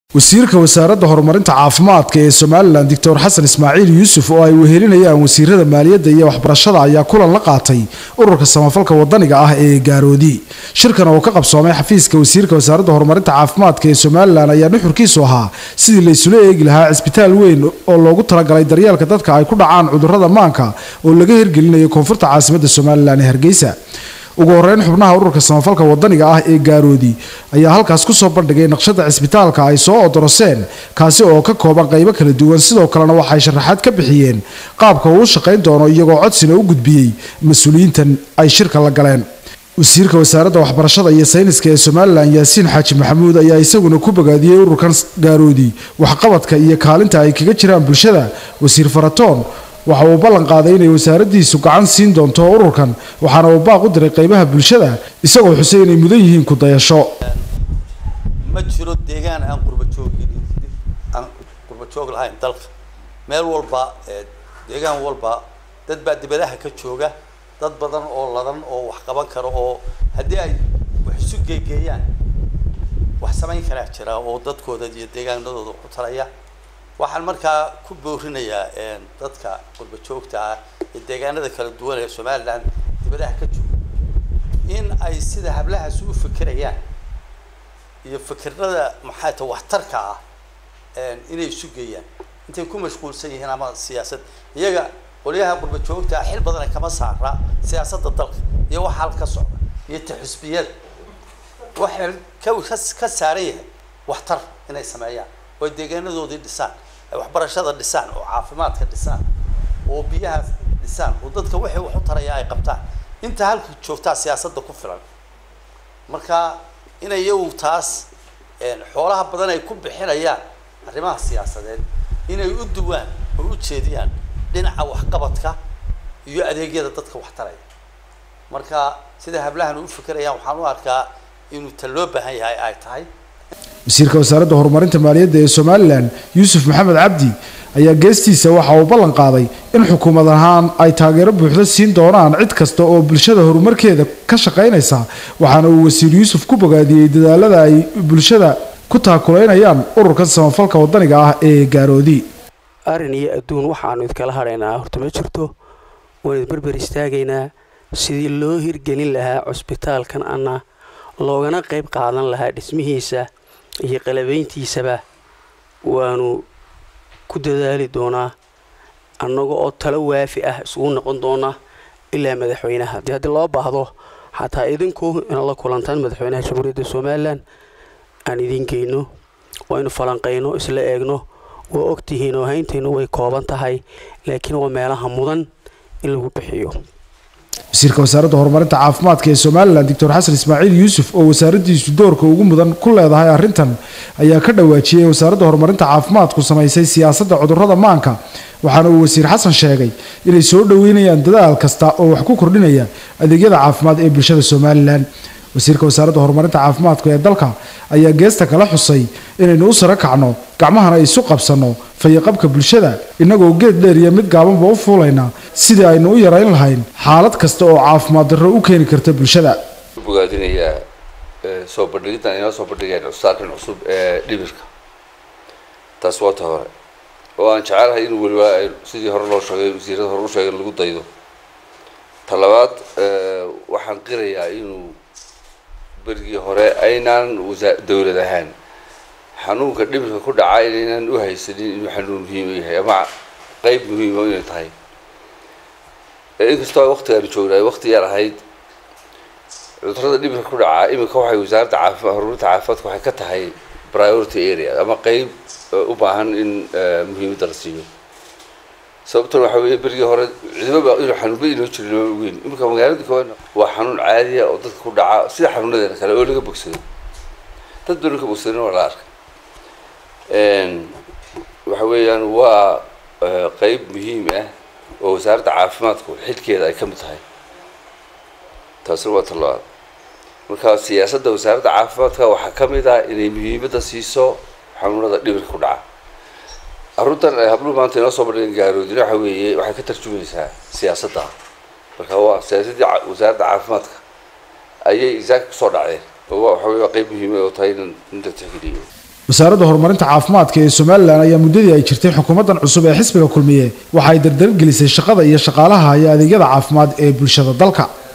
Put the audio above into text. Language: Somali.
wasiirka wasaaradda horumarinta caafimaadka ee somalilan doctor xasan ismaaciil yuusuf oo ay wehelinayaan wasiirada maaliyadda iyo waxbarashada ayaa kulan la qaatay ururka samafalka wadaniga ah ee gaaroodi shirkan oo ka qabsoomay xafiiska wasiirka wasaaradda horumarinta caafimaadka ee somalilan ayaa nuxurkiisu ahaa sidii laysula eegi lahaa cisbitaal weyn oo loogu talagalay daryeelka dadka ay ku dhacaan cudurrada maanka oo laga hirgelinayo koonfurta caasimadda somalilan ee hargeysa ugu horeyn xubnaha ururka samafalka wadaniga ah ee gaaroodi ayaa halkaas kusoo bandhigay naqshada cisbitaalka ay soo odoroseen kaasi oo ka kooban qaybo kala duwan sidoo kalena waxay sharaxaad ka bixiyeen qaabka uu u shaqayn doono iyagoo codsina u gudbiyey mas-uuliyiintan ay shirka la galeen wasiirka wasaaradda waxbarashada iyo sayniska ee somalilan yaasiin xaaji maxamuud ayaa isaguna ku bogaadiyey ururkan gaaroodi waxqabadka iyo kaalinta ay kaga jiraan bulshada wasiir faratoon waxa uu ballan qaaday inay wasaaraddiisu gacan siin doonto ururkan waxaana uu baaq u diray qaybaha bulshada isagoo xusay inay mudan yihiin ku dayasho ma jiro deegaan aan qurbajoog aan qurbajoog lahayn dalka meel walba deegaan walba dad baa dibadaha ka jooga dad badan oo ladan oo wax qaban kara oo haddii ay wax isu geegeeyaan wax samayn karaa jira oo dadkooda iyo deegaanadooda ku talaya waxaan markaa ku boorinayaa dadka qurba joogta ah ee deegaanada kala duwan ee somaliland dibadaha ka jooga in ay sida hablahaasi u fikirayaan iyo fikirada maxaa ta waxtarka ah inay isu geeyaan intay ku mashquulsan yihiin ama siyaasad iyaga qolyaha qurba joogta ah xil badana kama saara siyaasadda dalka iyo waxa halka socda iyo taxusbiyada waxay ka ka saaran yahay waxtar inay sameeyaan oo deegaanadoodii dhisaan ay waxbarashada dhisaan oo caafimaadka dhisaan oo biyaha dhisaan oo dadka waxay wax u taraya ay qabtaan inta halka joogtaa siyaasadda ku filan marka inay iyagu taas xoolaha badan ay ku bixinayaan arrimaha siyaasadeed inay u duwaan oo u jeediyaan dhinaca waxqabadka iyo adeegyada dadka wax taraya marka sida hablahan u fikirayaan waxaan u arkaa inuu ta loo baahan yahay ay tahay wasiirka wasaaradda horumarinta maaliyadda ee somalilan yuusuf maxamed cabdi ayaa geestiisa waxa uu ballan qaaday in xukuumad ahaan ay taageero buuxda siin doonaan cid kasta oo bulshada horumarkeeda ka shaqaynaysa waxaana uu wasiir yuusuf ku bogaadiyey dadaalada ay bulshada ku taakulaynayaan ururkan samafalka wadaniga ah ee gaaroodi arrin iyo adduun waxaanu idkala hadhaynaa horta ma jirto waan idberber istaagaynaa sidii loo hirgelin lahaa cusbitaalkan ana loogana qayb qaadan lahaa dhismihiisa iyo qalabayntiisaba waanu ku dadaali doonaa annaga oo talo waafi ah isugu noqon doona ilaa madaxweynaha dee haddii loo baahdo xataa idinku inaad la kulantaan madaxweynaha jamhuuriyadda somalilan aan idiin geyno waynu falanqayno isla eegno waa ogtihiin oo hayntaynu way kooban tahay laakiin waa meelaha mudan in lagu bixiyo wasiirka wasaaradda horumarinta caafimaadka ee somalilan doctor xasan ismaaciil yuusuf oo wasaaraddiisu doorka ugu mudan ku leedahay arrintan ayaa ka dhawaajiyey in wasaaradda horumarinta caafimaadku samaysay siyaasadda cudurrada maanka waxaana uu wasiir xasan sheegay inay soo dhoweynayaan dadaal kasta oo wax ku kordhinaya adeegyada caafimaad ee bulshada somalilan wasiirka wasaaradda horumarinta caafimaadka ee dalka ayaa geesta kala xusay inaynu u saro kacno gacmahana isu qabsanno fayaqabka bulshada innagoo geed dheer iyo mid gaabanba u fuulayna sidii aynu u yarayn lahayn xaalad kasta oo caafimaad darro u keeni karta bulshada bogaadinayaa soo bandhigiddan inoo soo bandhigeen cusbitaalkan cusub ee dhimirka taas waa ta hore oo aan jecelahay in weliba sidii hore loo sheegay wasiirada hore u sheegay lagu daydo ta labaad waxaan qirayaa inuu berigii hore aynaan wasa dawlad ahaan xanuunka dhimirka ku dhaca inaynan u haysanin inuu xanuun muhiim yahay ama qeyb muhiima inay tahay inkastoo waktigaanu joognaay wakti yar ahayd cudurada dhimirka ku dhacaa iminka waxay wasaaradda caafimaad horumarinta caafimaadka waxay ka tahay priority area ama qeyb u baahan in muhiimadda la siiyo sababtan waxa weeye berigii hore cidibaba inuu xanuunba inoo jiri loo ogeyn iminka magaalada koowaad waa xanuun caadiya oo dadka ku dhaca sida xanuunadeena kale oo laga bogsado dad badan ka bogsadin waa la arkay waxa weeyaan waa qeyb muhiim ah oo wasaaradda caafimaadku xilkeeda ay ka mid tahay taasina waa talabaad marka siyaasadda wasaaradda caafimaadka waxaa ka mid ah inay muhiimadda siiso xanuunada dhibirka ku dhaca aruntan ay habluhu maanta inoo soo bandhigeen gaaroodina waxa weeye waxay ka tarjumaysaa siyaasadda marka waa siyaasaddii wasaaradda caafimaadka ayay isaaka kusoo dhacdeen oo waxa weye waa qeyb muhiima oo tahay in la tixgeliyo wasaaradda horumarinta caafimaadka ee somalilan ayaa muddadii ay jirtay xukuumaddan cusub ee xisbiga kulmiye waxa ay dardargelisay shaqada iyo shaqaalaha iyo adeegyada caafimaad ee bulshada dalka